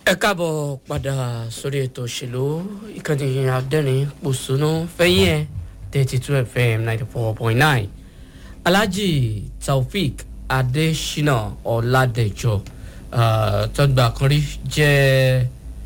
ẹ káàbọ̀ padà sórí ètò òṣèlú ìkànnì adẹ́rìn pòṣónú fẹ́yìn ẹ̀ thirty two fm ninety four point nine alhaji taofik adesina ọ̀làdẹ̀jọ tọ́gbà kan rí jẹ́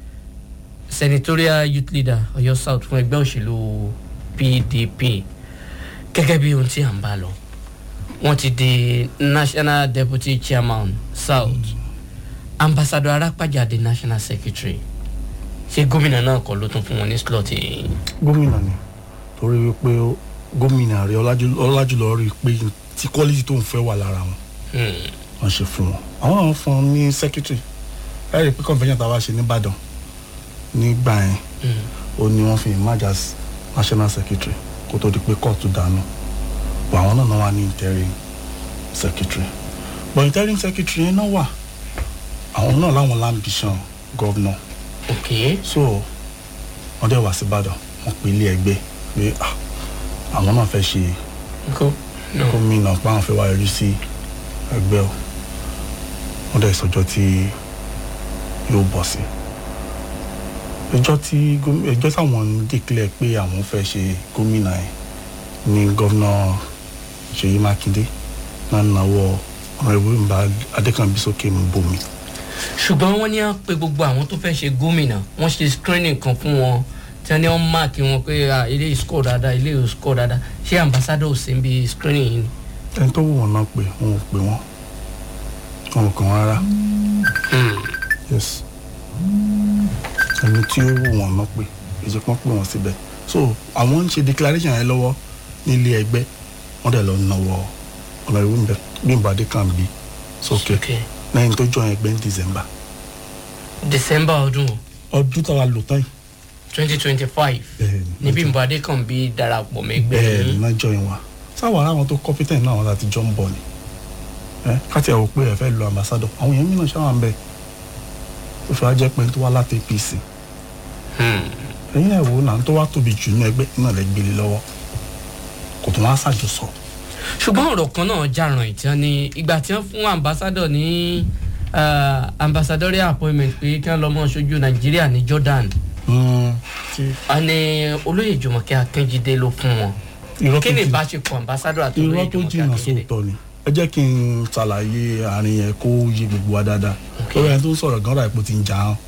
senatorial youth leader ọ̀yọ́ south fún ẹgbẹ́ òṣèlú pdp gẹ́gẹ́ bí ohun tí à ń bá lọ wọ́n ti di national deputy chairman south ambassador arápájà di national secretary ṣé gómìnà náà kọ́ ló tún fún wọn ní slot yìí. gómìnà ni torí wípé gómìnà rẹ ọlájúlọ rí i pé tí quality tó ń fẹ́ wà lára wọn wọ́n ṣe fún wọn àwọn náà fún un ní secretary ẹ rí i pé convention tá a wá ṣe nìbàdàn nígbà yẹn ó ní wọ́n fi emerge as national secretary kó tó di pé kóòtù dànù bọ̀ àwọn náà náà wà ní interim secretary but interim secretary yẹn náà wà àwọn náà láwọn lambition governor ok so wọ́n dẹ̀ wá sí ìbàdàn wọ́n pe ilé ẹgbẹ́ pé ah, àwọn náà fẹ́ ṣe kó no gómìnà pé àwọn fẹ́ wá yọjú sí ẹgbẹ́ o wọ́n dẹ̀ sọjọ́ tí yóò bọ̀ sí ẹjọ́ tí gómi- ẹjọ́ táwọn ń declare pé àwọn fẹ́ ṣe gómìnà yẹn ní gọ́vnà ṣèyí mákindé náà náwó ọ̀rọ̀ ìwé ìbá adékànbí sókè ń bomi ṣùgbọ́n wọ́n ní à pé gbogbo àwọn tó fẹ́ ṣe gómìnà wọ́n ṣe screening kan fún wọn tí wọ́n ní wọ́n máàkì wọn pé ah, ilé yìí score dáadáa ilé yìí score dáadáa ṣé ambassador ò sí níbi screening yìí ni. ẹni tó wù wọn náà pé wọn ò pè wọn wọn ò kàn wọn rárá yes ẹni tí ó wù wọn náà pé èsì pọ́n pè wọ́n síbẹ̀ so àwọn ń ṣe declaration yẹn lọ́wọ́ nílé ẹgbẹ́ wọ́n dẹ̀ lọ náwó ọ̀nà ìwé Bímbọ́ Adékànbí sókè ok lẹ́yìn tó join ẹgbẹ́ ní December december ọdún ọdún táwa lò tán yìí twenty twenty five bẹ́ẹ̀ ní Bímbọ́ Adékànbí darapọ̀ mẹ́gbẹ́ bẹ́ẹ̀ yìí náà join wa sáwọn ará àwọn tó competent náà wọn láti jọ ń bọ̀ ni ẹ káti ẹ̀ wò pé ẹ fẹ́ lo ambassador àwọn èèyàn mìíràn ṣáwọn bẹ́ẹ̀ ó fi wá jẹ́ pé tó wá láti APC Hmm. ẹ̀yin ẹ̀ wò náà tó wá tóbi jù ní ẹgbẹ́ náà lẹ́ gbélé lọ́wọ́ kò tó wá ṣàjọsọ ṣùgbọ́n ọ̀rọ̀ kan náà jàràn ìtàn ni ìgbà tí wọ́n fún ambassador ní ah, ambassadorial appointment pé kí wọ́n lọ mọ́ ṣojú nàìjíríà ní jordan tí a ní olóyè jùmọ̀kẹ́ akínjídé ló fún wọn irọ́ kí tó ni jì- ìbáṣepọ̀ ambassador àti olóyè irọ́ tó jùmọ̀kẹ́ jìnnà akínjídé sóòótọ́ ni ẹ jẹ́ kí n ṣàlàyé àárín yẹn kó yé gbogbo wa dáadáa lórí ẹni tó ń sọ̀rọ̀ gan-an ipò ti ń jà án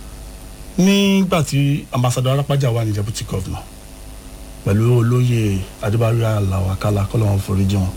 nígbà tí ambassador arápájà wà ní deputy governor pẹ̀lú olóyè adébárí aláwakálá kọ́lọ́wọ́n foríjì wọn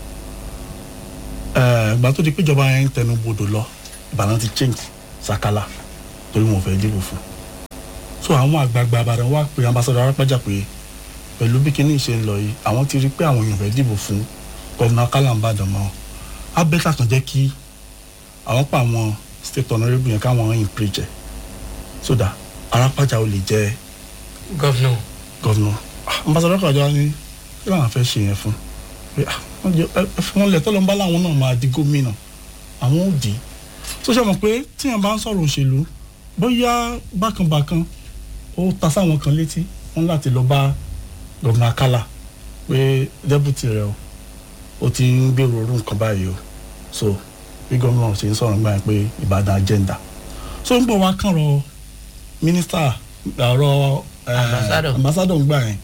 ìgbà tó di péjọba yẹn ń tẹnu bodò lọ ìbàdàn ti change sakala torí wọn ò fẹ́ dìbò fún so àwọn àgbààgbà àbàdàn wá pé ambassador arápájà pé pẹ̀lú bí kinní ṣe ń lọ yìí àwọn ti rí pé àwọn èèyàn fẹ́ dìbò fún gọ́vnà kálàmbàdàn mọ́ abẹ́tà kan jẹ́ kí àwọn pa àwọn state honourable yẹn káwọn yìn preach ẹ̀ sódà arápájà ò lè jẹ́ gọ́vnọ̀ gọ́vnà ambassador kọjá ní kí làwọn fẹ́ ṣe yẹn fún pé ah, wọ́n jẹ́ ẹ ẹ fún wọn lẹ̀ tọ́lọ́ ń bá làwọn náà máa di gómìnà àwọn ò dì í tó ṣe mọ̀ pé tíyẹn bá ń sọ̀rọ̀ òṣèlú bóyá bákanbàkan ó ta sáwọn kan létí wọn láti lọ bá gọ́vnà kálá pé dẹ́bùtì rẹ o ó ti ń gbèrò orú nǹkan báyìí o so bí gómìnà ṣe ń sọ̀rọ̀ gbà yẹn pé ìbàdàn agenda so ń bọ̀ wá kàn rọ mínísítà ọ̀rọ̀ eh, Ambassador. ambassador ń gbà yẹn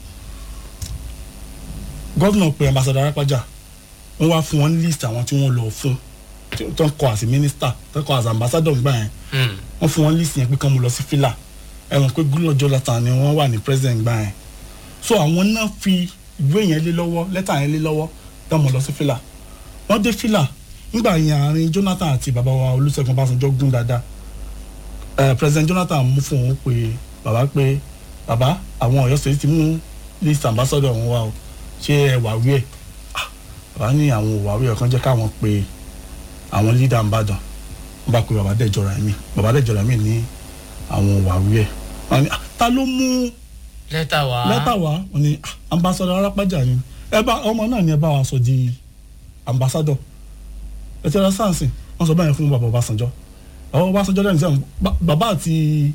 gómìnà pé ambassador arápájà wọ́n wá fún wọn ní list àwọn tí wọ́n lọ fún tí- tó ń kọ àti mínísítà tó ń kọ àti ambassador ń gbà yẹn Hmm. wọ́n fún wọn list yẹn pé kán mo lọ sí fìlà ẹ mọ̀ pé Goodluck Jonathan ni wọ́n wà ní president gbà yẹn so àwọn náà fi ìwé yẹn lé lọ́wọ́ lẹ́tà yẹn lé lọ́wọ́ tán mo lọ sí fìlà wọ́n dé fìlà nígbà yẹn àárín Jonathan àti bàbá wa Olúṣẹ́gun Ọbásanjọ́ gún dáadáa ẹ president Jonathan mú fún òun pé bàbá pé bàbá àwọn Ọ̀yọ́ state ti mú list ambassador wọn wá o ṣé ẹ wà wí ẹ Ah, bàbá ní àwọn ò wà wí ẹ kàn jẹ́ káwọn pe àwọn leader Ìbàdàn wọ́n bá pe bàbá Dẹ̀jọ́ra mi bàbá Dẹ̀jọ́ra mi ní àwọn ò wà wí ẹ wọ́n ní "Ah, ta ló mú lẹ́tà wá lẹ́tà wá wọ́n ní "Ah, ambassador arápájà ni ẹ bá ọmọ náà ni ẹ bá wa sọ di ambassador ẹ ti ra sáǹsì wọ́n sọ báyìí fún bàbá Ọbásanjọ́ bàbá Ọbásanjọ́ lẹ́nu sẹ́wọ̀n bàbá àti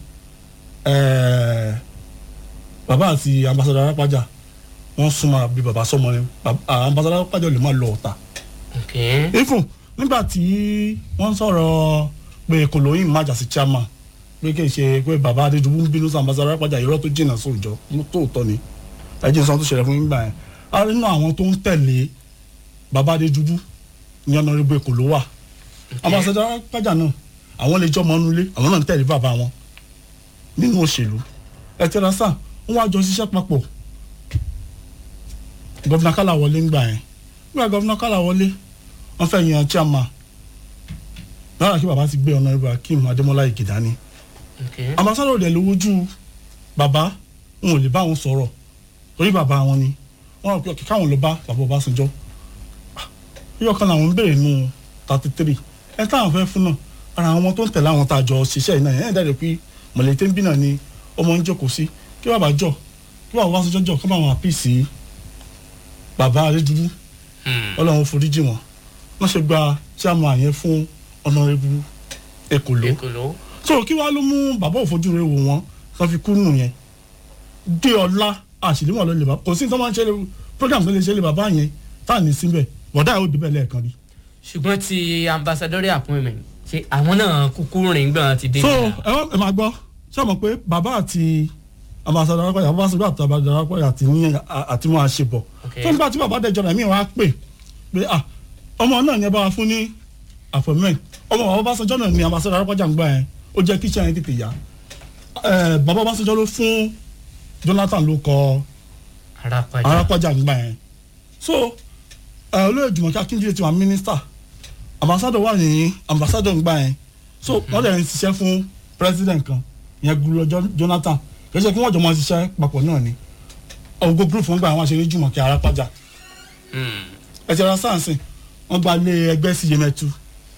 ẹ̀ẹ́ bàbá àti ambassador arápájà wọ́n súnmọ́ bí bàbá sọmọ ni Bàbá- ah, ambassador arápájà lè má lọ ọ̀tá ok ifun nígbà tí wọ́n sọ̀rọ̀ pé kòlóyìn má jà sí chairman pé kì í ṣe pé bàbá adédùbú ń bínú sí ambassadọ arápájà irọ́ tó jìnnà sóòjọ́ tóòtọ́ ni ẹjẹ sọ tó ṣẹlẹ̀ fún yín gbà yẹn a rí nínú àwọn tó ń tẹ̀lé bàbá adédùbú ní ọ̀nàrẹ́bù èkó ló wà ambassadọ arápájà náà àwọn lè jọ ọmọ nulẹ̀ àwọn náà ń tẹ̀lé bàbá wọn nínú òṣèlú ẹ tẹ́ra sáà wọ́n wá jọ ṣiṣẹ́ papọ̀ gọ́fìnà kálá wọlé ń gbà yẹn nígbà gọ́fìnà kálá wọlé wọ́n fẹ́ yan chairman lára kí bàbá ti gbé ọ̀nàrẹ́bù akeem adémọlá ìgèdá ni Okay. ambassadọ dẹ̀ lójú bàbá n ò lè bá wọn sọ̀rọ̀ torí bàbá wọn ni wọn rò pé ọkẹ káwọn lọ bá bàbá Ọbásanjọ́ yíyọ kan làwọn ń béèrè nù thirty three ẹ táwọn fẹ́ fún náà ara àwọn tó ń tẹ̀lé àwọn tá a jọ ṣiṣẹ́ yìí náà yẹn dẹ̀ pé mọ̀lẹ́tẹ́ ń bí náà ni ọmọ ń jókòó sí kí bàbá jọ kí bàbá Ọbásanjọ́ jọ kí bàbá àpìsì bàbá Adédúdú Hmm. Ọlọ́run foríjì wọn wọ́n ṣe gba chairman yẹn fún ọ̀nàrẹ́bù Èkòló Ekolo. so kí wàá ló mú bàbá òfojú rẹ wò wọn wọn fi kú nù yẹn dé ọlá àṣìlímọ̀ ló lè bá kò sí ní tó máa ń ṣẹlẹ̀ program tó lè ṣẹlẹ̀ bàbá yẹn tá à ní síbẹ̀ bọ̀dá yóò débẹ̀ lẹ́ẹ̀kan rí. ṣùgbọ́n ti ambassadorial appointment ṣe àwọn náà kúkú rìn gbọ́n ti dé. so ẹ wá ẹ máa gbọ́ ṣé o mọ̀ pé bàbá àti ambassadọ arákọ̀yà ambassadọ àti ambassadọ arákọ̀yà àti ní àti mọ́ àṣebọ̀ Okay. tó nígbà tí bàbá dẹjọ́ rẹ̀ mí wá pè pé ah ọmọ náà ni ẹ bá wa fún ní appointment ọmọ bàbá Ọbásanjọ́ náà ni ambassadọ arákọ̀yà ń gbà yẹn ó jẹ́ kí iṣẹ́ yẹn tètè yá Eh, bàbá Ọbásanjọ́ ló fún Jonathan ló kọ arápájà. arákọ̀jà ń gbà yẹn so ẹ, olóyè Jùmọ̀kẹ́ Akíndélé ti wà mínísítà ambassadọ wà ní ambassadọ ń gbà yẹn so wọ́n lè ń ṣiṣẹ́ fún president kan ìyẹn Goodluck Jo- Jonathan kì í ṣe kí wọ́n jọ máa ṣiṣẹ́ papọ̀ náà ni ọgbó group ń gbà wọn ṣe ní Jùmọ̀kẹ́ arápájà Hmm. ẹ̀jẹ̀ ra sáǹsì wọ́n gba ilé ẹgbẹ́ sí Yemẹtu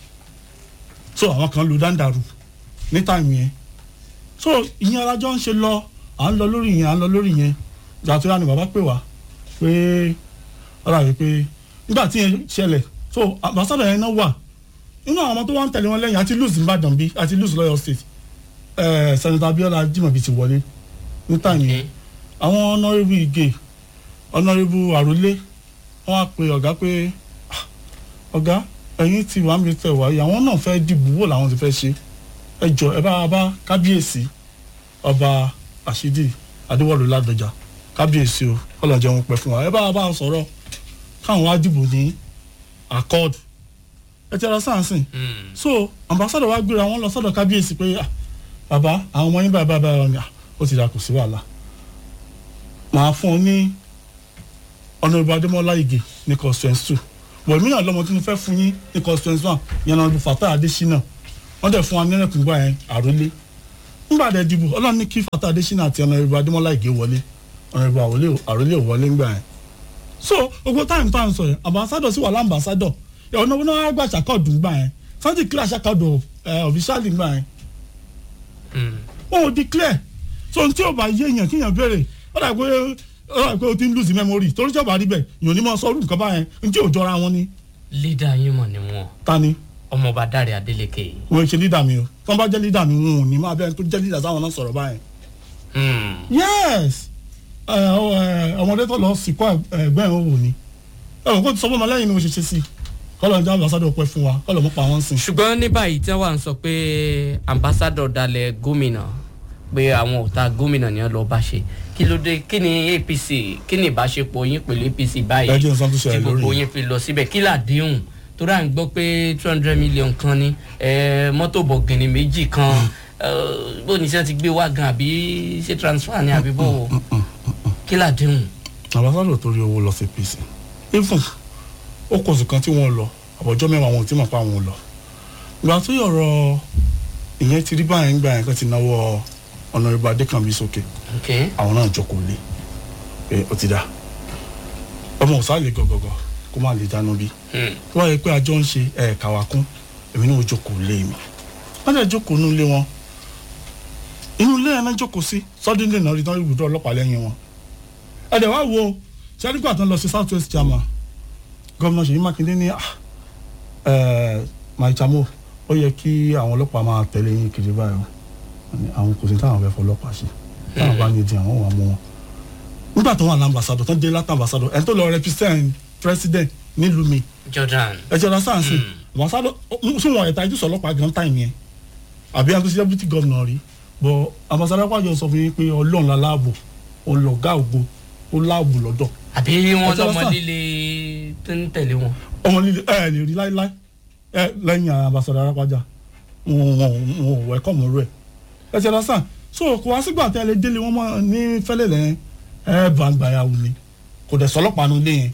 so àwọn kan lu dáńdàrú ní táìmù yẹn so ìyẹn alájọ ń ṣe lọ à ń lọ lórí yẹn à ń lọ lórí yẹn ìgbà tó yá ni bàbá pè wá pé ọ̀rọ̀ àyè pé nígbà tí yẹn ṣẹlẹ̀ so àbásádọ̀ yẹn náà wà nínú àwọn ọmọ tó wá ń tẹ̀lé wọn lẹ́yìn àti lùsì Ìbàdàn bí àti lùsì lọ́yọ̀ state ẹ̀ Senator Abiola Jimobi ti wọlé ní táìmù yẹn àwọn ọ̀nàrẹ́bù Ìgè ọ̀nàrẹ́bù Àrólé wọ́n á pe ọ̀gá pé "Ah, ọ̀gá ẹ̀yin tí wàá mi tẹ̀ wáyé àwọn náà fẹ́ dìbò wò làwọn ti fẹ́ ṣe ẹ jọ ẹ bá wa bá kábíyèsí ọba àṣídì adéwọlú ládọjà kábíyèsí o kọlọ̀jẹ̀ wọn pẹ́ fún wa ẹ bá wa bá a sọ̀rọ̀ káwọn wá dìbò ní accord ẹ ti ara sáǹsìn Hmm. so ambassadọ wa gbéra wọn lọ sọ́dọ̀ kábíyèsí pé ah bàbá àwọn ọmọ yín báyìí báyìí báyìí ni ah ó ti dà kò sí wàhálà màá fún ọ ní ọ̀nàdìbò adémọ́lá ìgè ní constituency two wọ̀nyí náà lọ́mọ tí mo fẹ́ fún yín ní constituency one yẹn náà ọ̀nàdìbò Fatai Adésínà wọ́n dẹ̀ fún wa nírẹ̀kùn gbà yẹn àrólé nígbà dẹ̀ dìbò ọlọ́run ní kí Fatai Adésínà àti ọ̀nàdìbò adémọ́lá ìgè wọlé ọ̀nàdìbò àrólé ò wọlé ńgbà yẹn so gbogbo táìmù táìmù sọ yẹn ambassadọ sí wà lámbàsádọ ọ̀nà wọn náà gbà ṣàkọọ̀dù gbà yẹn santi clear ṣàkọọ̀dù ọ̀fíṣàlì gbà yẹn Hmm. wọn ò declare so n tí o bá yé èèyàn kíyàn béèrè ó dà pé ó dà pé o ti ń lose memory torí tí o bá rí bẹ́ẹ̀ èèyàn ní mọ̀ sọ́ọ́rù nǹkan báyẹn n tí ò jọra wọn ni leader yín mọ̀ ni wọn ta ni ọmọọba Dáre Adélékè. wọn ṣe leader mi o tí wọn bá jẹ́ leader mi wọn ò ní máa bẹ́ẹ̀ tó jẹ́ leader sáwọn náà sọ̀rọ̀ báyẹn Hmm. yes ẹ, ọ, ẹ, ọmọdé tó lọ sìnkú ẹgbẹ́ ẹ̀ òwò ni ẹ wọ́n kó ti sọ fún ọmọ lẹ́yìn ni mo ṣe ṣe sí kọ́lọ̀ ń jẹ́ ambassador pẹ́ fún wa kọ́lọ̀ mọ́ pa wọ́n sìn. ṣùgbọ́n ní báyìí tí wọ́n sọ pé ambassador dalẹ̀ gómìnà pé àwọn ọ̀tá gómìnà ni wọ́n lọ bá ṣe kí ló dé kí ni APC kí ni ìbáṣepọ̀ yín pẹ̀lú APC báyìí ẹ jẹ́ nǹkan tó tí ṣẹlẹ̀ gbogbo lórí yín fi lọ síbẹ̀ kí làdéhùn torí à ń gbọ́ pé two hundred million kan ní eh, mọ́tò bọ̀gìnì méjì kan eh, bó ní sẹ́ ti gbé wá gan àbí ṣé transfer ni àbí bó kí làdéhùn. ambassador torí owó lọ sí APC even ó kò sí kan tí wọ́n lọ àbọ̀jọ́ mẹ́wàá wọn ò tí mọ̀ pa wọn lọ ìgbà tó yọ̀rọ̀ ìyẹn ti rí báyẹn gbà yẹn kan ti náwó ọ̀nàrẹ́bù adékànbí sókè okay àwọn náà jókòó lé pé ó ti dá ọmọ òsà lè gọgọgọ kó má lè dáná bí Hmm. tó wáyé pé àjọ ń ṣe ẹ̀ẹ̀ka wa kún èmi náà ó jókòó lé mi wọ́n dẹ̀ jókòó nínú ilé wọn inú ilé yẹn náà jókòó sí suddenly náà rí tán ibùdó ọlọ́pàá lẹ́yìn wọn ẹ̀dẹ̀ wá wo sẹ́ríkà tó ń lọ sí south west chairman gómìnà Ṣèyí Mákindé ní ah, eh, maitamo ó yẹ kí àwọn ọlọ́pàá máa tẹ̀lé yín kiri báyìí o Wọ́n ní àwọn kò sí táwọn fẹ́ fọlọ́pàá ṣe táwọn bá ní di àwọn wà mú wọn nígbà tó wà ní ambassador tó ń dé látà ambassador ẹni tó lọ represent president nílùú mi Jordan ẹ jẹ́ ra sáǹsì ambassador sún wọn ẹ̀ta ìjúsọ̀ ọlọ́pàá gan táìmù yẹn àbí àtúnṣe deputy governor rí bọ ambassador Akpabio sọ fún yín pé ọlọ́run la láàbò ọlọ́gá ògo ó láàbò lọ́dọ̀ àbí wọn Ọjọ́ lọmọ sàn. líle tó ń tẹ̀lé wọn. ọmọ líle ẹ lè rí láíláí ẹ lẹ́yìn ambassador Akpabio wọn wọn wọn ò wẹ́kọ̀ mọ́ rẹ̀ ẹ ti lọ́sàn so kò wá sígbà tẹ́ ẹ lè délé wọn mọ́ ní fẹ́lẹ̀ lẹ́yìn ẹ bá gbàyàwó ni kò dẹ̀ sọlọ́pàá nu lé yẹn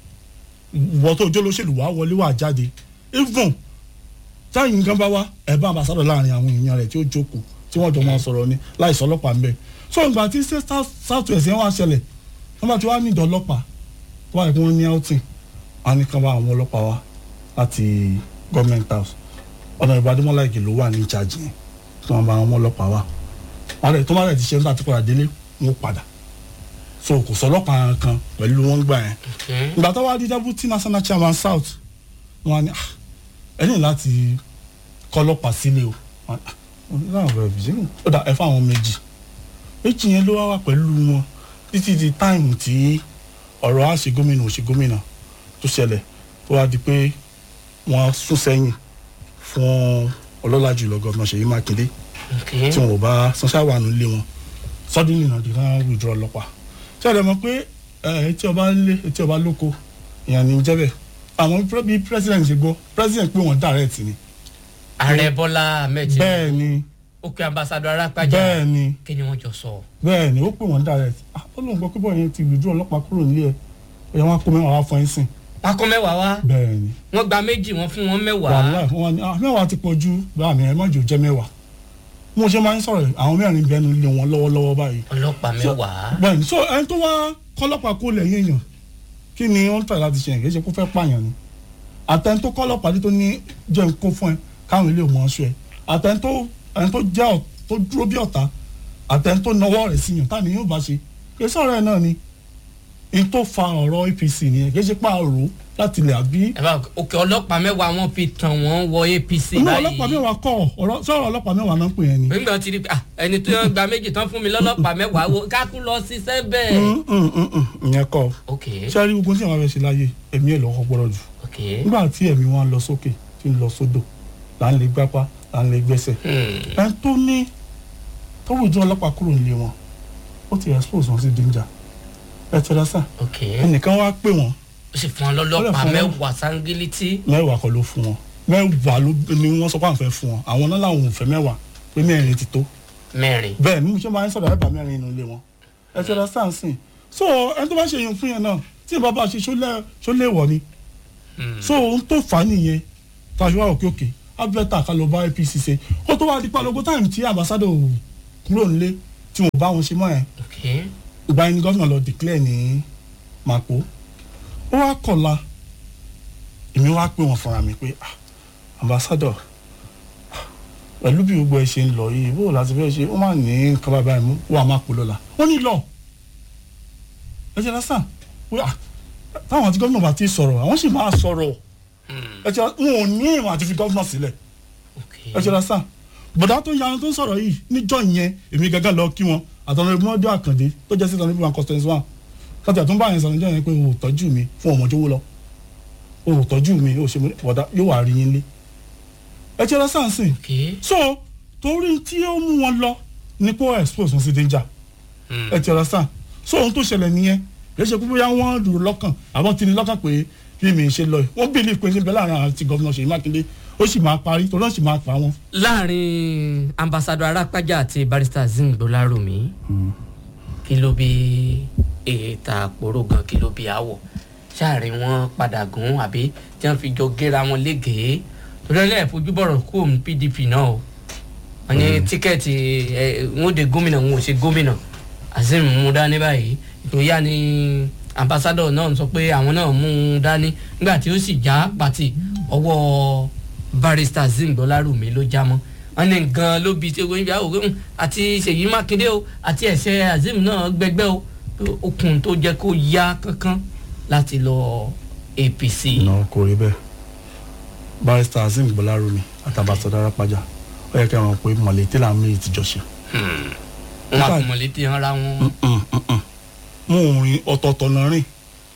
ìwọ tó jó lóṣèlú wàá wọlé wàá jáde even táyì nǹkan bá wá ẹ bá ambassador láàrin àwọn èèyàn rẹ̀ tí ó jókòó tí wọ́n jọ máa sọ̀rọ̀ ni láì sọlọ́pàá ńbẹ so ìgbà tí ṣe south west yẹn wá ṣẹlẹ̀ wọ́n bá ti wá ní ìdọ̀ ọlọ́pàá tó wà ní kí wọ́n ní outing wọ́n á ní kán bá àwọn ọlọ́pàá wá láti government house ọ̀nà ìbádọ́mọ́lá ìgè ló wà ní ìjàjì yẹn tí wọ́n bá àwọn ọlọ́pàá wá wọ́n rẹ̀ tó má rẹ̀ ti ṣe nígbà tí padà délé wọ́n padà so kò sọlọ́pàá kan pẹ̀lú wọn gbà yẹn ìgbà tó wá di deputy national chairman south wọ́n á ní "Ah, ẹ ní láti kọ́ ọlọ́pàá sílé o Wọ́n á ní, "Ah, láwọn bẹ̀rẹ̀ bìí ó dà ẹ fáwọn méjì méjì yẹn ló wá wà pẹ̀lú wọn títí di táìmù tí ọ̀rọ̀ á ṣe gómìnà ò ṣe gómìnà tó ṣẹlẹ̀ tó wá di pé wọ́n sún sẹ́yìn fún ọlọ́lá jùlọ gọ́vnà Ṣèyí Mákindé tí wọn ò bá sanṣẹ́ wà nílé wọn sọ́dún nìyẹn di náà withdraw ọlọ́pàá ṣé ẹ lè mọ̀ pé ẹ, etí ọba lé etí ọba lóko ìyàn ní jẹ́bẹ̀ àwọn pre- bí president ṣe gbọ́ president pé wọ́n direct ni ààrẹ bọ́lá ahmed bẹ́ẹ̀ ni ó kí ambassador arápájà bẹ́ẹ̀ ni kí ni wọ́n jọ sọ. bẹ́ẹ̀ ni ó pè wọ́n direct ah ó lóun gbọ́ pé bọ́ọ̀ yẹn ti withdraw ọlọ́pàá kúrò nílé ẹ̀ ẹ̀yà wọn kó mẹ́wàá wá fún ẹ̀ sìn pákó mẹ́wàá wá bẹ́ẹ̀ ni wọ́n gba méjì wọ́n fún wọn mẹ́wàá. wàhálà wọn ni ah mẹ́wàá ti pọ̀ ju báà mi ẹ̀ mọ́jọ jẹ́ mẹ́wàá mo ṣe máa ń sọ̀rọ̀ àwọn mẹ́rin bẹ́ẹ̀ ni lé wọn lọ́wọ́lọ́wọ́ báyìí ọlọ́pàá mẹ́wàá. bẹ́ẹ̀ni so ẹni tó wá kọ́lọ́pàá kó lẹ̀ yéèyàn kí ni wọ́n tẹ̀ láti ṣe yẹn kì í ṣe kó fẹ́ pààyàn ni àtẹni tó kọ́lọ́pàá tó ní jẹ́ ń kó fún ẹ káwọn ilé mọ̀ ọ́ sọ ẹ àtẹni tó ẹni tó jẹ́ ọ̀- tó dúró bí ọ̀tá àtẹni tó nawọ́ rẹ̀ sí yàn táni yóò bá ṣe kì í sọ̀rọ̀ ẹ̀ náà ni n tó fa ọ̀rọ̀ APC nìyẹn kì í ṣe pààrọ̀ láti ilẹ̀ àbí ẹ bá òkè ọlọ́pàá mẹ́wàá wọ́n fi tàn wọ́n wọ apc inú báyìí. ọlọ́pàá mẹ́wàá kọ́ ọ̀rọ̀ sọ̀rọ̀ ọlọ́pàá mẹ́wàá náà ń pè yẹn ni. nígbà tí rí pé ah, ẹni tó yàn gba méjì tán fún mi lọ́lọ́pàá mẹ́wàá wo kákú lọ ṣiṣẹ́ bẹ́ẹ̀. Mm, mm, mm, mm, ìyẹn kọ́ ok ṣé a rí ogun tí àwọn abẹ́ ṣe láyé ẹ̀mí ẹ̀ lọ́kọ́ gbọ́dọ̀ jù ok nígbà tí ẹ̀mí wọn lọ sókè tí ń lọ sódò là ń lè gbápá là ń lè gbẹ́sẹ̀ hmm. ẹni tó ní tó wùdú ọlọ́pàá kúrò nílé wọn ó ti expose wọn sí danger ẹ tẹ́lẹ̀ sà ok ẹnìkan wá pè wọ́n ó sì fún wọn lọ́lọ́pàá Ó lè fún wọn. mẹ́wàá sángílítì. mẹ́wàá kọ́ ló fún wọn mẹ́wàá ló ni wọ́n sọ pé àwọn fẹ́ fún wọn àwọn náà làwọn ò fẹ́ mẹ́wàá pé mẹ́rin ti tó mẹ́rin. bẹ́ẹ̀ ni mo ṣe máa ń sọ̀rọ̀ ẹ̀bà mẹ́rin inú ilé wọn ẹ tẹ́lẹ̀ sà ń sìn so ẹni tó bá ṣe yẹn fún yẹn náà tí ìbá bá ṣe ṣó léèwọ̀ ni Hmm. so ohun tó fà á nìyẹn tàbí wà òkè òkè abẹ́tà ká lọ bá APC ṣe ó tó wá di palogo táìmù tí ambassador kúrò nílé tí wọn bá wọn ṣe mọ́ ẹ̀ ok ìgbà yẹn ni gómìnà lọ declare ní Màpó ó wá kọ̀la èmi wá pè wọ́n fúnra mi pé ah ambassador ah, pẹ̀lú bí gbogbo ẹ ṣe ń lọ yìí bó o láti fẹ́ ṣe ó má ní nǹkan bàbá ẹ̀ mú wà má pò lọ́la ó ní lọ ẹ ṣe lásán pé ah táwọn àti gómìnà bá ti sọ̀rọ̀ àwọn sì máa sọ̀rọ̀ Hmm. ẹ ṣe wọn ò ní ìmọ̀ àti fi gómìnà sílẹ̀ ok ẹ ṣe lásán bọ̀dá tó yanu tó ń sọ̀rọ̀ yìí níjọ́ yẹn èmi gẹ́gẹ́ lọ kí wọn àtọ̀nà ìmọ̀ọ́dé àkàndé tó jẹ́ sísan níbi one constance one kọ́tà tó ń bá yẹn sọ̀rọ̀ níjọ́ yẹn pé o ò tọ́jú mi fún ọmọ jówó lọ o ò tọ́jú mi o ò ṣe mi bọ̀dá yóò wá rí yín lé ẹ ṣe lásán sìn ok so torí tí ó mú wọn lọ ní kó expose wọn sí danger Hmm. ẹ ti ọ̀rọ̀ so ohun tó ṣẹlẹ̀ nìyẹn kì í ṣe pé bóyá wọ́n rò lọ́kàn àbọ̀ tí ni lọ́kàn pé bí mi ṣe lọ yìí wọ́n bìlì pé níbẹ̀ láàrin àwọn àti gọ́vnà Ṣèyí Mákindé ó sì máa parí torí wọ́n sì máa pa wọn. láàrin ambassador arápájà àti barrister zing gbọlárùmí kí ló bí ètà àpòrò gan kí ló bí àwọ̀ sáàrin wọn padà gùn àbí tí wọ́n fi jọ gẹ́ra wọn légèé torí ẹlẹ́yìn fojú bọ̀rọ̀ kú òun pdp náà o wọ́n ní tíkẹ́ẹ̀tì ẹ̀ wọ́n de gómìnà wọn ò ṣe gómìnà azeem mú dání báyìí ìtòyà ni ambassador náà sọ pé àwọn náà mú un dání nígbà tí ó sì já pàtì ọwọ́ barrister zing gbọlárùmí ló já mọ́ wọ́n ní gan ló bi tí wọ́n yà wò pé àti ṣèyí mákindé o àti ẹ̀ṣẹ̀ azeem náà gbẹgbẹ́ o pé okùn tó jẹ́ kó yá kankan láti lọ apc. ìnáwó kò rí bẹ́ẹ̀ barrister Azeem Gbọ́lárùmí àtàbàtà Dárápájà ó yẹ kí wọn pé mọ̀lẹ́tì làwọn méjì ti jọ ṣe. wọn àkùnmọ̀létí ara wọn. mú òrin ọ̀tọ̀ọ̀tọ̀ náà rìn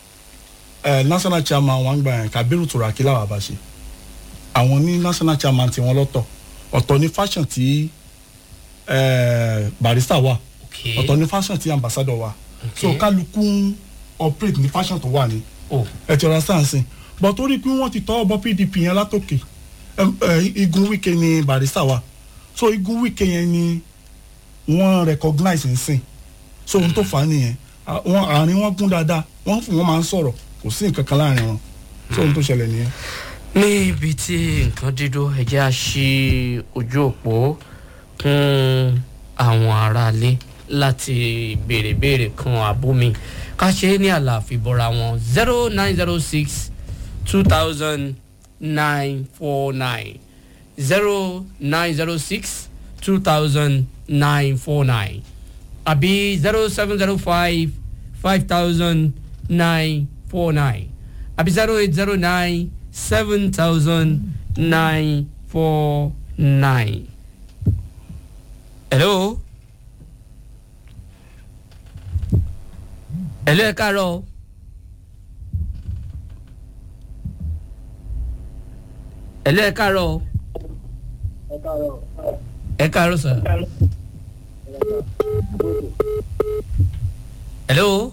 ẹ national chairman wọn gbà yẹn Kabiru Turaki làwọn bá ṣe àwọn ní national chairman tiwọn lọ́tọ̀ ọ̀tọ̀ ní fashion tí eh, barista wà ok ọ̀tọ̀ ní fashion tí ambassador wà ok so kálukú ń operate ní fashion tó wà ní oh ẹ ti understand sí but torí pé wọ́n ti tọ́ ọbọ̀ pdp yẹn látòkè ẹm, ẹ, igun wike ni barista wà so igun wike yẹn ni wọ́n recognize ń sìn so ohun tó fà á nìyẹn À- wọn àárín wọn gún dáadáa wọ́n fún wọn máa ń sọ̀rọ̀ kò sí nǹkan kan láàrin wọn so ohun tó ṣẹlẹ̀ nìyẹn. ní ibi tí nǹkan dídó ẹjẹ́ á ṣí ojú òpó fún àwọn aráalé láti béèrè béèrè kan àbómi ká ṣe é ní àlàáfíà bọ́ra wọn zero nine zero six two thousand nine four nine zero nine zero six two thousand nine four nine àbí zero seven zero five five thousand nine four nine àbí zero eight zero nine seven thousand nine four nine. hello. hello ẹ káàárọ̀. hello ẹ káàárọ̀. ẹ káàárọ̀ sir. hello.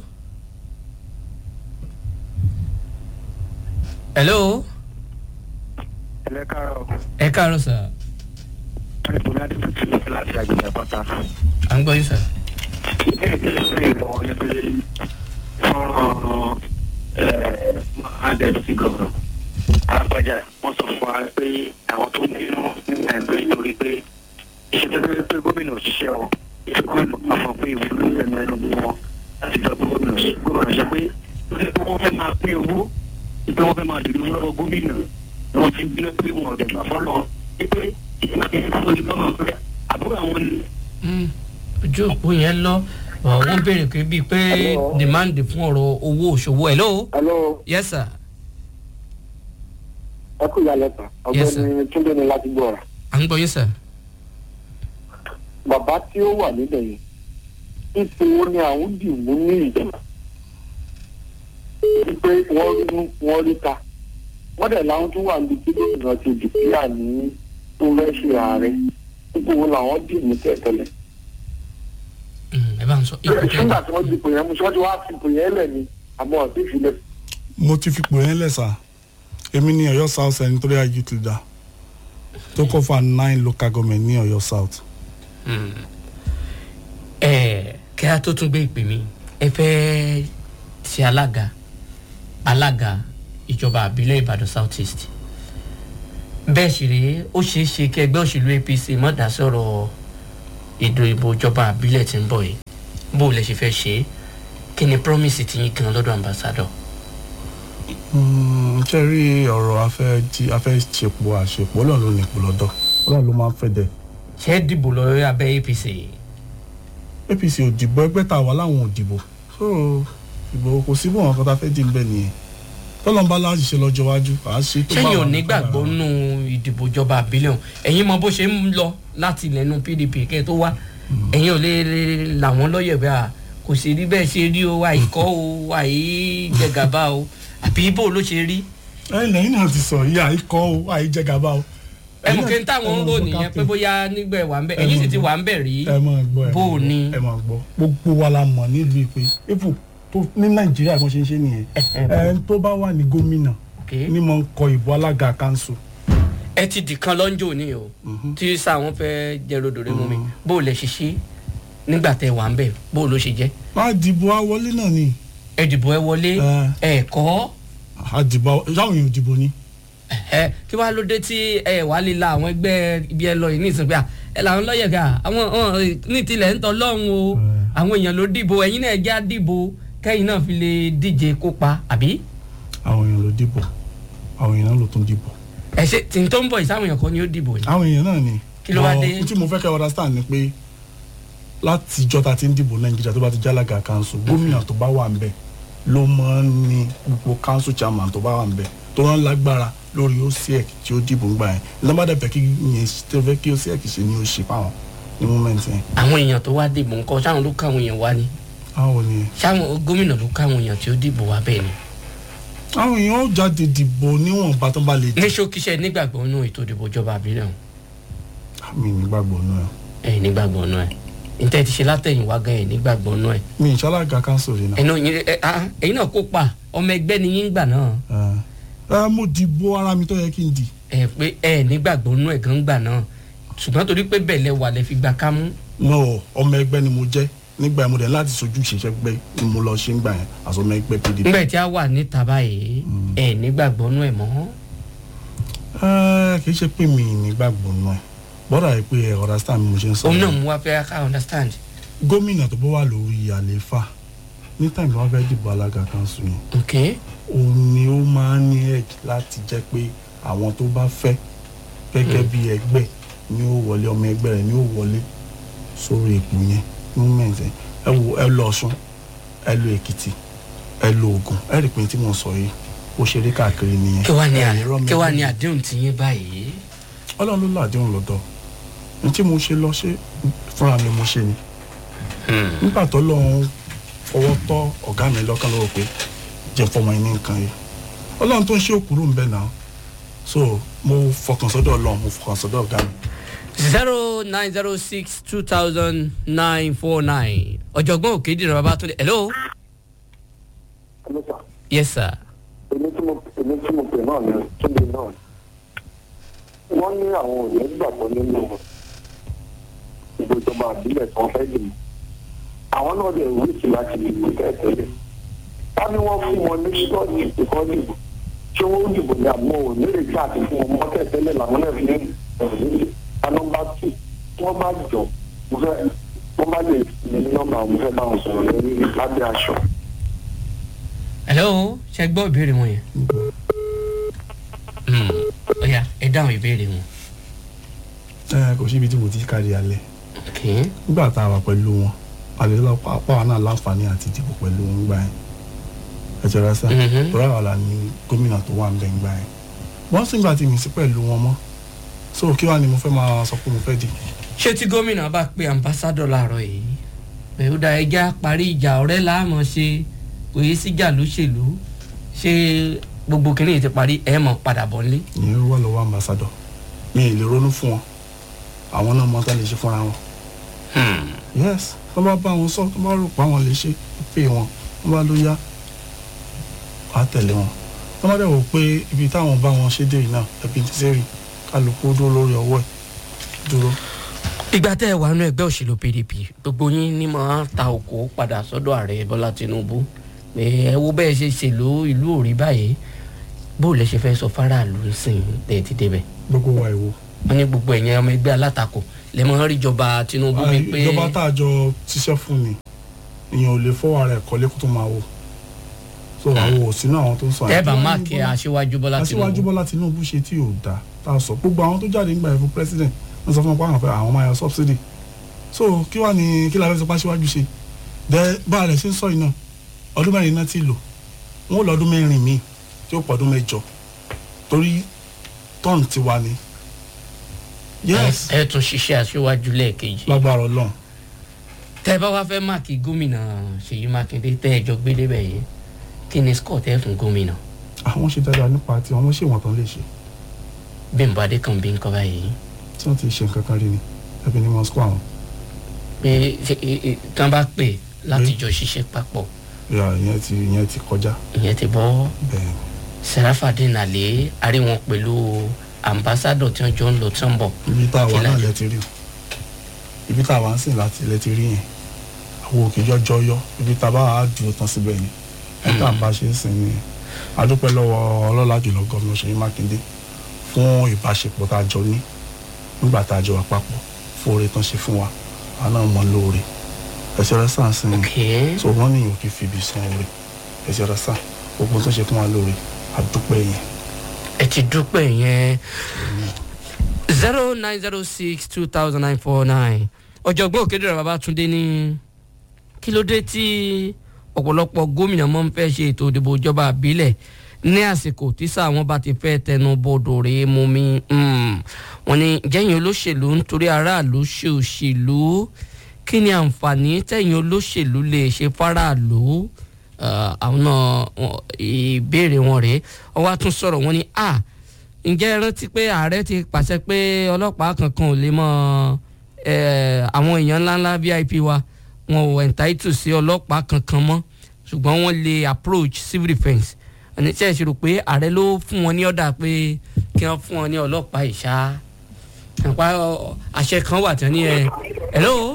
hello. ẹlẹ́ káàárọ̀ ẹ káàárọ̀ sir. ẹ̀bùn láti tuntun láti àgbègbè àpáta. à ń gbọ́ yín sir. ìbéèrè tí ó ṣe ìwọ ni pé fọ́nrán adẹ́sí gọ̀gàn alápájà wọ́n sọ fún wa pé àwọn tó nínú ní nàìjíríà nítorí pé iṣẹ́ tó lórí pé gómìnà òṣìṣẹ́ wọn iṣẹ́ gómìnà máa fọ pé ìwé lórí ẹnu ẹnu bí wọn láti jọ pé gómìnà ṣe gómìnà ṣe pé pé wọ́n fẹ́ máa pín owó pé wọ́n fẹ́ máa dèrò owó lọ́wọ́ gómìnà ni wọ́n ti ń bínú pé wọn ò dẹ̀ gbà fọ́lọ́ pé ìgbà kí n tó lè bá wọn pé àbúrò àwọn ni Mm, ojú òpó yẹn lọ ọ, wọ́n béèrè pé bíi pé Hello. demand fún ọ̀rọ̀ owó òṣòwò hello hello yes sir ẹ kú ìyá lẹ́tà Yes, sir. ọ̀gbẹ́ni túndé ni láti gbọ́ ọ̀rà à ń gbọ́ yín sir. bàbá tí ó wà níbẹ̀ yẹn ipò wo ni àwọn dì mú ní ìjọba wípé wọ́n rí mú wọ́n rí ta wọ́n dẹ̀ láwọn tó wà níbi tí gómìnà ti dìpíà ní tó fẹ́ ṣe ààrẹ ipò wo làwọn dì mú tẹ̀tẹ̀lẹ̀ Mm, ẹ bá ń sọ ipò nígbà kẹta tí wọ́n dìpò yẹn mú sọ́jú wá fipò yẹn lẹ̀ ni àmọ́ ọ̀sìn ìfilẹ̀ mo ti fipò yẹn lẹ́sà èmi ní ọ̀yọ́ south senatorial youth leader tó kọ́ fún nine local government ní ọ̀yọ́ south. ẹ kí a tó tún gbé ìpè mi ẹ fẹ́ ṣe alága alága ìjọba àbílẹ̀ ìbàdàn south east bẹ́ẹ̀ sì rèé ó ṣeé ṣe kí ẹgbẹ́ òṣèlú apc mọ̀ dá sọ̀rọ̀ ètò ìbò ìjọba àbílẹ̀ tí ń bọ̀ yìí bó o lè ṣe fẹ́ ṣe é kí ni promise ti yín gan lọ́dọ̀ ambassador. Mm, ṣe rí ọ̀rọ̀ afẹ́ jí afẹ́ ṣepò àṣepò ọlọ́run ló ní ipò lọ́dọ̀ ọlọ́run ló máa ń fẹ́ dẹ̀ ṣé ẹ dìbò lórí abẹ́ apc apc ò dìbò ẹgbẹ́ tá a wà láwọn ò dìbò so ìbò kò sí bọ́n kan tá a fẹ́ dì níbẹ̀ nìyẹn tọ́lọ́n bá láti ṣe lọ́jọ́ iwájú à á ṣe tó bá sẹ́yìn ò wà ní nígbàgbọ́ kádàrá. nù ìdìbò ìjọba àbílẹ̀ ọ̀hún ẹ̀yin mọ bó ṣe ń lọ láti ilẹ̀nu pdp kẹ́ ẹ tó wá ẹ̀yin ò lè làwọn lọ́yẹ̀ bẹ́ẹ̀ à kò sì rí bẹ́ẹ̀ ṣe rí o àìkọ́ o àìjẹgàba o àbí ibo ló ṣe rí ẹ̀yin lẹ́yìn náà ti sọ yìí àìkọ́ o àìjẹgàba o. ẹ mọ̀ kí n Ẹ̀yin náà- táwọn ń ẹ rò mọ̀ nìyẹn pé captain. bóyá nígbà ẹ̀ wà ń bẹ̀ Ẹ ẹ̀yin sì mọ̀ ti gbọ́. wà ń bẹ̀ rí ẹ máa gbọ́ ẹ bó máa o gbọ́, ní. ẹ máa gbọ́ gbogbo wa la mọ̀ nílùú ìpè ipò tó ní nàìjíríà bó ṣe ń ṣe nìyẹn ẹ tó bá wà ní gómìnà Okay. ní mo ń kọ ìbò alága kanṣu ẹ ti dìkan lọ́njọ́ ní o tí sáwọn fẹ́ jẹ́ rodòrè mú mi bó o lè ṣiṣẹ́ nígbà tẹ wà ń bẹ̀ bó o ló ṣe jẹ́ má dìbò àwọlé náà ni ẹ dìbò ẹ wọlé ẹ kọ́ àdìbò sáwọn èèyàn dìbò ni ẹ kí wàá ló dé tí ẹ wà á lè la àwọn ẹgbẹ́ ibi ẹ lọ yìí ní ìsìnkú à ẹ làwọn lọ́yẹ̀ ká àwọn ọ̀hún, ní tilẹ̀ ń tọ́ lọ́hùn o àwọn èèyàn ló dìbò ẹ̀yin náà já dìbò kẹ́yìn náà fi lè díje kópa àbí àwọn èèyàn ló dìbò àwọn èèyàn ló tún dìbò ẹ ṣe tí n tó ń bọ̀ ìsáwọn èèyàn kan ni ó dìbò ni. àwọn èèyàn náà ni Kí ló wá But dé? ohun tí mo fẹ́ kẹ́ understand ni pé láti ìjọ ta ti ń dìbò nàìjíríà tó bá ti jálága kanṣu gómìnà tó bá wà ń bẹ̀ ló máa ń ní gbogbo kanṣu chairman tó bá wà ń bẹ̀ tó rán lágbára lórí osiek tí ó dìbò ń gbà yẹn lọ́mọdé fẹ́ kí yẹn tó fẹ́ kí osiek ṣe ni ó ṣe fáwọn ní moment yẹn àwọn èèyàn tó wá dìbò ńkọ́ sáwọn ló káwọn èèyàn wá ni àwọn ni sáwọn gómìnà ló káwọn èèyàn tí ó dìbò wá bẹ́ẹ̀ ni. àwọn èèyàn ó jáde dìbò níwọ̀nba tó bá lè dì ní ṣókíṣẹ́ nígbàgbọ́ nínú ètò ìdìbò ìjọba àbílẹ̀ ọ̀hún. mi nígbàgbọ́ náà ẹ̀ nígbàgbọ́ náà ẹ̀ níta ti ṣe látẹ̀yìnwá gan ẹ̀ nígbàgbọ́ náà ẹ̀ mi ìṣalága council rí náà ẹ̀yin náà yín- ẹ̀, ah, ẹ̀yin náà kópa ọmọ ẹgbẹ́ ni yín gbà náà ẹ mo dìbò ara mi tó yẹ kí n dì ẹ̀ pé ẹ̀ nígbàgbọ́ náà ẹ̀ gan gbà náà ṣùgbọ́n torí pé bẹ́ẹ̀ lẹ wà lẹ fi gbà kámú no ọmọ ẹgbẹ́ ni mo jẹ́ nígbà yẹn mo dẹ̀ láti sojú ìṣẹ̀ṣẹ̀ gbẹ́ ni mo lọ ṣe ń gbà yẹn àti ọmọ ẹgbẹ́ pdp. nígbà tí a wà níta báyìí ẹ̀ nígbàgbọ́ náà ẹ̀ mọ́ Ẹ, kì í ṣe pé mi nígbàgbọ́ náà bọ́dà yìí pé ẹ understand bí mo ṣe ń sọ. òun náà mú wa fẹ́ ká understand gómìnà tó bá wà lórí àlééfà ní tàbí wọn fẹ́ dìbò alága kanṣu yẹn ok òun ni ó máa ń ní ẹ̀jì láti jẹ́ pé àwọn tó bá fẹ́ gẹ́gẹ́ bí ẹgbẹ́ ni ó wọlé ọmọ ẹgbẹ́ rẹ̀ ni ó wọlé sórí ipò yẹn movement yẹn ẹ wo ẹ lọ Ọ̀ṣun ẹ lọ Èkìtì ẹ lọ Ògùn ẹ rí pé tí mo sọ yìí ó ṣeré káàkiri nìyẹn. kí wàá ní Ẹ à- ní rọ́ọ̀mù kí wàá ní ẹgbẹ́. àdéhùn tí yín báyìí Ọlọ́run ló làdéhùn lọ́dọ̀ ní tí mo ṣe lọ ṣe fúnra mi mo ṣe ni nígbà tó lọ́hún fọwọ́ tọ́ ọ̀gá mi lọ́kàn lọ́wọ́ pé jẹ́ fọmọ yín ní nǹkan yìí ọlọ́run tó ń ṣe òkúrò ń bẹ̀ náà so mo fọkàn sọ́dọ̀ ọlọ́run mo fọkàn sọ́dọ̀ ọ̀gá mi. zero nine zero six two thousand nine four nine ọ̀jọ̀gbọ́n òkèdìrán babatunde hello ẹlẹ́sà yes sir èmi tí mo èmi tí mo pè náà ni túnde náà wọ́n ní àwọn ò ní gbàgbọ́ nínú ìbò ìjọba àbílẹ̀ tí wọ́n fẹ́ dì mọ́ àwọn náà dẹ̀ wíìsì láti dìbò tẹ́tẹ́lẹ̀ ká ní wọ́n fún wọn ní ṣọ́ọ̀tì ìkọ́ dìbò ṣé wọ́n dìbò ní àmọ́ ò ní lè jáde fún wọn mọ́ tẹ́tẹ́lẹ̀ làwọn náà fi ní ẹ̀rí anọ́mbà tù tí wọ́n bá jọ mo fẹ́ wọ́n bá lè ní nọ́mbà mo fẹ́ bá wọn sọ̀rọ̀ lórí lábẹ́ aṣọ. hello ṣe gbọ́ ìbéèrè wọn yẹn Hmm, ó yá ẹ dáhùn ìbéèrè wọn ẹ kò síbi tí mo ti kárí alẹ́ ok nígbà tá a wà pẹ̀lú wọn àlè lọ́pọ̀ apá wa náà láǹfààní àti dìbò pẹ̀lú wọn gbà yẹn ẹ jẹ́ rẹ́ sá Mhm. tọ́lá wà lá ní gómìnà tó wà ń bẹ̀ ń gbà yẹn wọ́n sì ń gbà tí mi sí pẹ̀lú wọn mọ́ so kí wàá ni mo fẹ́ máa sọ pé mo fẹ́ di. ṣé tí gómìnà bá pe ambassadọ láàárọ̀ yìí pé ó da ẹja parí ìjà ọ̀rẹ́ láàmú ṣe kò yé síjà lóṣèlú ṣé gbogbo kìnìún yìí ti parí ẹ mọ̀ padà bọ̀ nílé. ìyẹn wà lọ́wọ́ ambassadọ̀ mi ì lè ronú fún wọn àwọn náà mọ tá lè ṣe fúnra wọn. yes tó bá bá wọn sọ tó bá rò pé àwọn lè ṣe pé wọn tó bá ló yá wàá tẹ̀lé wọn tó bá dẹ̀ wò pé ibi táwọn bá wọn ṣe dé yìí náà ẹbí ti sẹ́rì kálukú dúró lórí ọwọ́ ẹ̀ dúró. ìgbà tẹ́ ẹ wà nínú ẹgbẹ́ òṣèlú pdp gbogbo yín ní máa ta òkò padà sọ́dọ̀ ààrẹ bọ́lá tinubu pé ẹ wo bẹ́ẹ̀ ṣe ṣèlú ìlú òrí báyìí bó lẹ ṣe fẹ́ sọ faraàlú sìn tẹ́ ẹ ti débẹ̀ gbogbo wa ìwo. wọ́n ní gbogbo ẹ̀yìn ọmọ ẹgbẹ́ alátakò lè máa rí ìjọba tinubu bíi pé ìjọba tá a jọ ṣiṣẹ́ fún ni èèyàn ò lè fọwọ́ ara ẹ̀ kọ́lé kó tó máa wò so àwọn ò sínú àwọn tó ń sọ tẹ́ ẹ bá àyè. máàkì aṣíwájú bọ́lá aṣíwájú tinubu bọ́lá tinubu ṣe tí ò dáa tá a sọ gbogbo àwọn tó jáde nígbà ẹ̀fọ́ president wọ́n sọ fún wọn pé àwọn fẹ́ àwọn máa yọ subsidy so kí wàá ní kí la fẹ́ sọ pé aṣíwájú ṣe dẹ bá a rẹ̀ ṣe ń sọ yìí náà ọdún mẹ́rin náà ti lò wọ́n ó lọ ọdún mẹ́rin míì tí ó pọ̀ ọdún mẹ́jọ torí tọ́ọ̀nù ti wà ní. yes ẹ tún ṣiṣẹ́ aṣíwájú lẹ́ẹ̀kejì lágbára ọlọ́run tẹ́ ẹ bá wá fẹ́ máàkì gómìnà ṣèyí mákindé tẹ́ ẹ jọ gbé débẹ̀ yìí kí ni scott ẹ fún gómìnà àwọn ṣe dáadáa nípa tí wọ́n ṣe wọ́n tán lè ṣe bímbọ adékànbí ń kọ́ báyìí tí wọ́n ti ṣe nǹkan kan rí ni ẹbí ní moscow àwọn pé ṣe ẹ, ẹ, tí wọ́n bá pè láti jọ ṣiṣẹ́ papọ̀ ìyá ìyẹn ti ìyẹn ti kọjá ìyẹn ti bọ́ bẹ́ẹ̀ sẹ́ráfàdín àlẹ́ àrí wọn pẹ̀lú ambassadọ̀ tí wọ́n jọ ń lọ tí wọ́n ń bọ̀ ibi tá a wà Kí la náà jẹ? lẹ ti rí o ibi tá a wà ń sìn láti lẹ ti rí yẹn àwọn òkè jọjọ yọ ibi tá a bá wà á dúró tán síbẹ̀ yẹn ẹ̀ka bá ṣe ń sìn ni adúpẹ́ lọ́wọ́ ọlọ́lá jùlọ gómìnà Ṣèyí Mákindé fún ìbáṣepọ̀ tá a jọ ní nígbà tá a jọ wà papọ̀ fún oore tán ṣe fún wa àwọn náà mọ lóore ẹ̀sẹ̀ rẹ̀ sàn sìn ok so wọ́n ní ìyókè fìbí san oore ẹ̀sẹ̀ rẹ̀ sàn gbogbo tó ṣe fún wa lóore adúpẹ́ yẹn ẹ ti dúpẹ́ yẹn zero nine zero six two thousand nine four nine ọ̀jọ̀gbọ́n òkèdèrè babatunde ní kí ló dé tí ọ̀pọ̀lọpọ̀ gómìnà mọ́ ń fẹ́ ṣe ètò ìdìbò ìjọba àbílẹ̀ ní àsìkò tí sáà wọn bá ti fẹ́ tẹnu bodò rèé mú mi wọn ni jẹ́yìn olóṣèlú nítorí aráàlú ṣe òṣèlú kí ni àǹfààní tẹ̀yìn olóṣèlú lè ṣe fáráàlú Eh, àwọn náà wọn- ìbéèrè wọn rèé wọ́n wá tún sọ̀rọ̀ wọn ni a ǹjẹ́ ẹ rántí pé ààrẹ ti pàṣẹ pé ọlọ́pàá kankan ò lè mọ eh, àwọn èèyàn ńláńlá vip wa wọn ò entitled sí ọlọ́pàá kankan mọ́ ṣùgbọ́n wọ́n lè approach civil defence ẹni tí ẹ ṣe rò pé ààrẹ ló fún wọn ní ọ̀dà pé kí wọ́n fún wọn ní ọlọ́pàá ìṣá àpá ọ, àṣẹ kan wà tán ní ẹ hello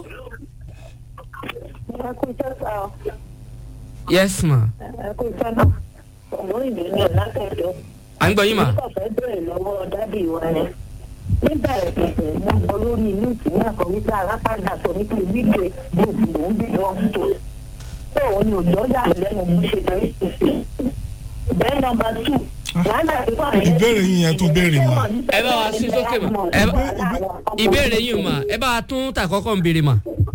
ẹ kú iṣẹ́ sá ọ yes ma ẹ kú iṣẹ́ náà ọ̀gbọ́n ìlú ní ọ̀làkẹ́jọ́ à ń gbọ́ yín ma nígbà fẹ́ bẹ̀rẹ̀ lọ́wọ́ dádì wa yẹn nígbà ìpèsè mo gbọ́ lórí inú ìpínlẹ̀ kan wípé alápàdà sọ nípa ìwíde gbòòdì lòún bí wọ́n tó tó òun ni òjò yà lẹ́nu bó ṣe lọ ìpèsè bẹ́ẹ̀ nọmba tù wàhálà ìwà yẹn ìbéèrè yín yẹn tún béèrè mà. ẹ bá wa sí sókè mà ẹ bá ìbéèrè yín mà ẹ bá wa tún tà kọ́kọ́ ń béèrè mà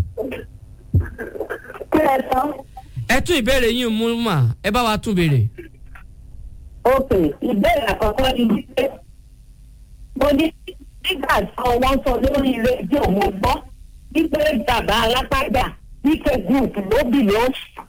kí ẹ tán ẹ tún ìbéèrè yín mú mà ẹ bá wa tún béèrè. ok ìbéèrè àkọ́kọ́ ni wípé mo ní nígbà tí wọ́n sọ lórí rédíò mo gbọ́ wípé bàbá alápàdà wípé group ló bì ló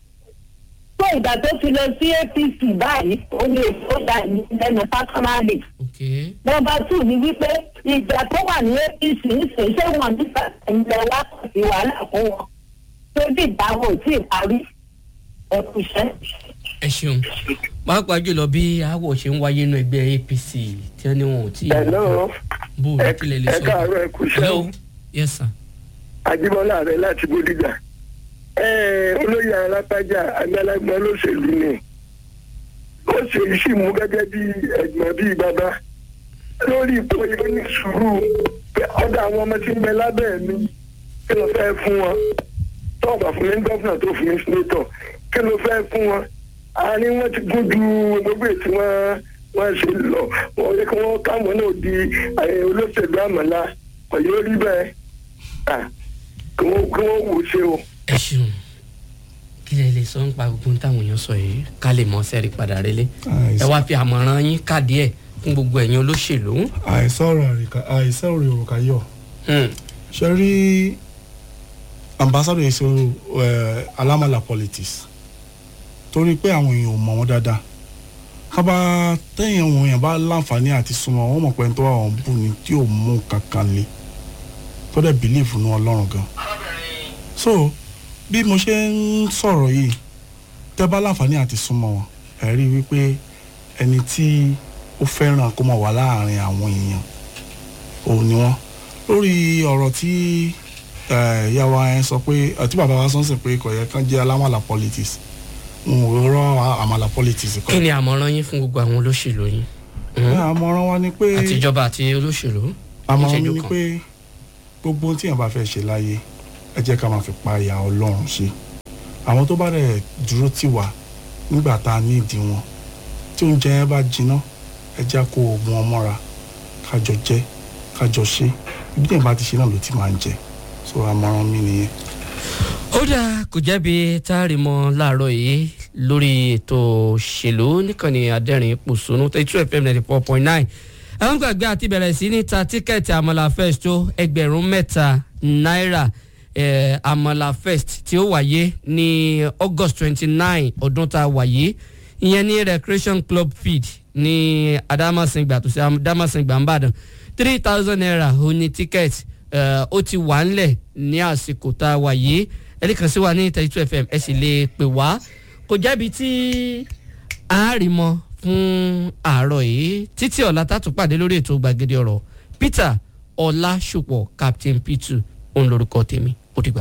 tó ìgbà tó fi lọ sí apc báyìí ó lè tó dà lẹ́nu pátámálì okay. nọmba two ni wípé ìjà tó wà ní apc ń sè ṣé wọn nípa ìlẹ̀ wa kò sí wàhálà fún wọn tó dìgbà wọn ò tí ì parí ẹ̀kúṣẹ́. ẹ ṣeun pàápàá jùlọ bí aáwọ̀ ṣe ń wáyé nínú ẹgbẹ́ apc tí wọ́n ní wọn ò tí ì Hello. bó o ní kílẹ̀ lè ẹ sọ. káàárọ̀ ẹ kú iṣẹ́. hello yes sir. Ajíbọ́lá rẹ láti Bódìjà. Ẹ olóyè alápájà àgbàlagbà olóṣèlú ni. Ó ṣe sì mú gẹ́gẹ́ bí ẹ̀gbọ́n bíi bàbá. Lórí ipò yìí ó ní sùúrù pé ọ̀dọ̀ àwọn ọmọ tí ń bẹ lábẹ́ mi kí ló fẹ́ fún wọn. Tọ́ọ̀bà fún mi ní gọ́fìnà tó fún mi sínétọ̀ kí ló fẹ́ fún wọn. Àárín wọn ti gún ju gbogbo ètí wọn wọ́n ṣe lọ. Wọ́n yẹ kí wọ́n káwọn náà di eh, olóṣèlú àmàlà. Ọ̀yọ́ rí bẹ́ẹ̀ ah kí wọ́n kí wọ́n wò ó ṣe o. ẹ ṣeun kílẹ̀ lè sọ nípa gbogbo ohun táwọn èèyàn sọ yìí ká lè mọ sẹ́ẹ̀rì padà rélé ẹ wá fi àmọ̀ràn yín káàdì ẹ̀ fún gbogbo ẹ̀yin olóṣèlú. àìsọ̀rọ̀ àríkà àìsọ̀rọ̀ òrùka yọ̀ Hmm. ṣe rí ambassador èso alámàlà politics torí pé àwọn èèyàn ò mọ̀ wọ́n dáadáa kábà tẹ̀yìn àwọn èèyàn bá láǹfààní àti súnmọ́ wọ́n mọ̀ pé ẹni tó wà wọ́n bù ni tí ò mú kankan le tó dẹ̀ bìlíìfù ní ọlọ́run gan so bí mo ṣe ń sọ̀rọ̀ yìí tẹ́ bá láǹfààní àti súnmọ́ wọn ẹ̀ rí i wípé ẹni tí ó fẹ́ràn kó máa wà láàrin àwọn èèyàn òun ni wọ́n lórí ọ̀rọ̀ tí eh, ìyá wa yẹn sọ pé àti bàbá wa sọ́nsìn pé kò yẹ kán jẹ́ alámàlà politics n ò rọ àmàlà politics kí kọ́ ni àmọ̀ràn yín fún gbogbo àwọn olóṣèlú yín ẹ̀, àmọ̀ràn wa ni pé àtijọba àti olóṣèlú àmọ̀ràn mi níṣẹ́jú ni kan. pé gbogbo ohun tí èèyàn bá fẹ́ ṣe láyé ẹ jẹ́ ká máa fi pa ìyá ọlọ́run ṣe àwọn tó bá rẹ̀ dúró tì wá nígbà tá a ní ìdí wọn tí oúnjẹ yẹn bá jiná ẹ jẹ́ kó oògùn ọmọra kájọ jẹ kájọ ṣe ibi tí èèyàn bá ti ṣe náà ló ti máa ń jẹ so àmọ̀ràn mi nìyẹn. ó dáa kò jẹ́bi tá a rí mọ́ láàárọ̀ yìí lórí ètò òṣèlú níkànnì adẹ́rìn pòṣónú thirty two fm ninety four point nine àwọn gbàgbé àti bẹ̀rẹ̀ sí ní ta tíkẹ́ẹ̀tì àmàlà fest tó ẹgbẹ̀rún mẹ́ta náírà eh, àmàlà fest tí ó wáyé ní august twenty nine ọdún tá a wáyé ìyẹn ní recreation club feed ní adamasingba tó ṣe adamasingba nìbàdàn three thousand naira ó ní tíkẹ́ẹ̀tì eh, ó ti wà ńlẹ̀ ní àsìkò tá a wáyé ẹni kan sí wa ní thirty two fm ẹ sì lè pè wá kò jẹ́bi tí a rí mọ́ fún àárọ̀ yìí títí ọ̀la tá a tún pàdé lórí ètò gbàgede ọ̀rọ̀ peter ọlásùpọ̀ captain p2 òun lorúkọ tèmi ó dìgbà.